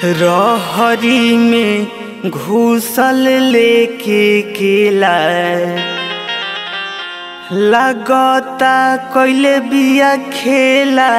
रहरी में घूसल लेके केला लगता कइले बिया खेला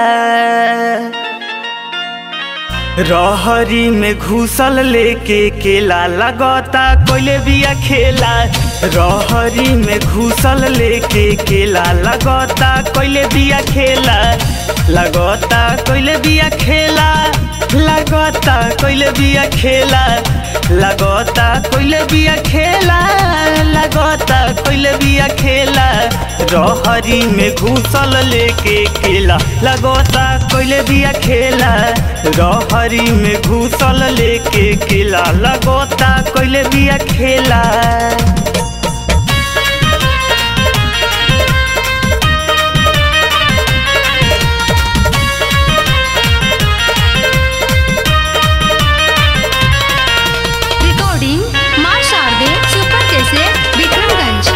रहरी में घूसल लेके केला लगता कइले बिया खेला रहरी में घूसल लेके केला लगता कइले बिया खेला लगता कइले बिया खेला लगता कइले बिया खेला लगता कइले बिया खेला लगता कइले बिया खेला रहरी में घूसल लेके केला लगता कइले बिया खेला रहरी में घूसल लेके केला लगता कइले बिया खेला रिकॉर्डिंग माँ शारदे सुपर कैसे विक्रमगंज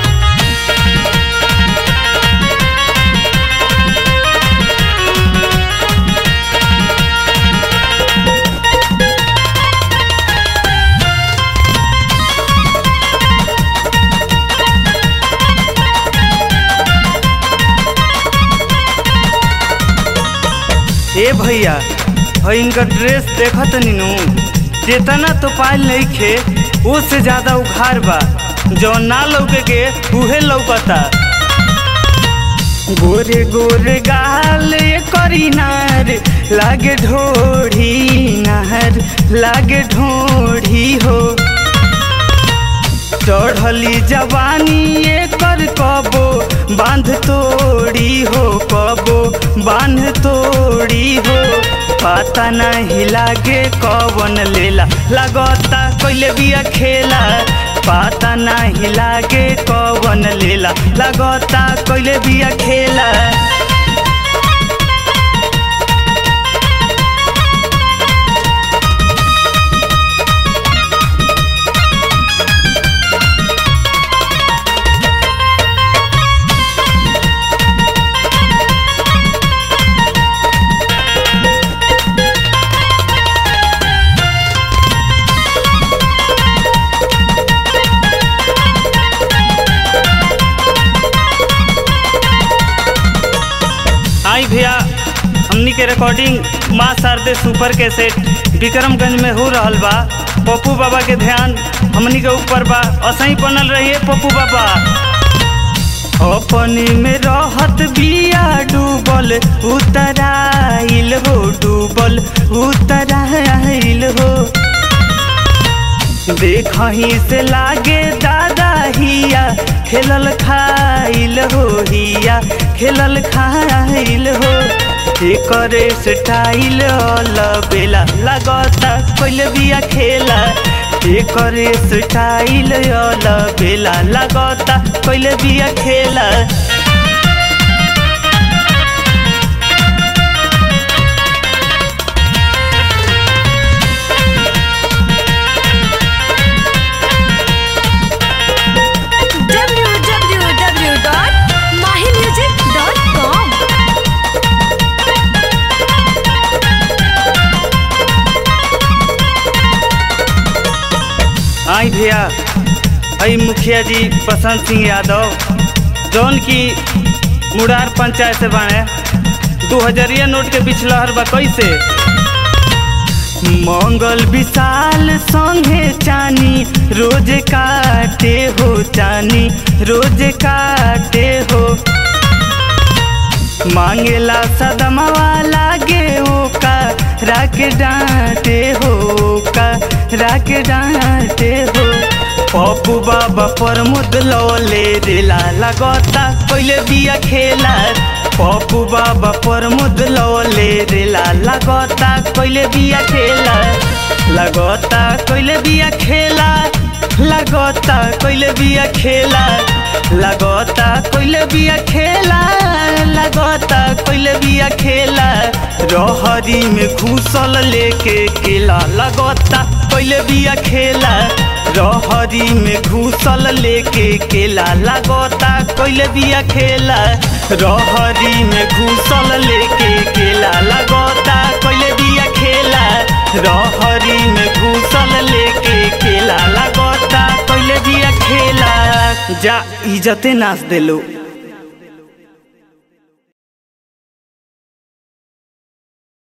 ए भैया भाई इनका ड्रेस देखत नीनू जितना तो पायल नहीं खे वो से ज्यादा उघार बा जो ना लौके के उहे लौकता गोरे गोरे गाल करी नार लागे ढोढ़ी नार लागे ढोढ़ी हो चढ़ली जवानी एकर कबो बांध तोड़ी हो कबो बांध तोड़ी हो पता नहीं लागे कवन लेला लगता कइले बिया खेला पता नहीं लागे कवन लेला लगता कइले बिया खेला आई भैया हमनी के रिकॉर्डिंग माँ शारदे सुपर के सेट विक्रमगंज में हो रहल बा पप्पू बाबा के ध्यान हमनी के ऊपर बा असही बनल रहिए पप्पू बाबा अपनी में रहत बिया डूबल उतराइल हो डूबल उतराइल हो देखही से लागे दादा हिया खेलल खाइल हो हिया खेलल खाइल हो एकरे स्टाइल बेला लगता कोइल बिया खेला एकरे स्टाइल बेला लगता कोइल बिया खेला www.mahimusic.com आई भैया हई मुखिया जी बसंत सिंह यादव जौन की मुरार पंचायत से बाणे दू हजरिया नोट के बिछलहर बा कैसे मंगल विशाल संगे चानी रोज काटे हो चानी रोज काटे हो मांगेला सदमवा लागे ओका राख डांटे हो का राख डांटे हो पप्पू बाबा पर मुद लौले दिला लगता कोइले बिया खेला पप्पू बाबा पर मुद लौले दिला लगता कोइले बिया खेला लगता कोइले बिया खेला लगता कोइले बिया खेला लगता कोइले बिया खेला लगता कोइले बिया खेला रहरी में घूसल लेके केला लगता कोइले बिया खेला रहरी में घूसल लेके केला लगता कोइले बिया खेला रहरी में घूसल लेके केला लगता कोइले बिया खेला रहरी में घूसल लेके खेला लगता पहले बिया खेला जा इजते नाच देलो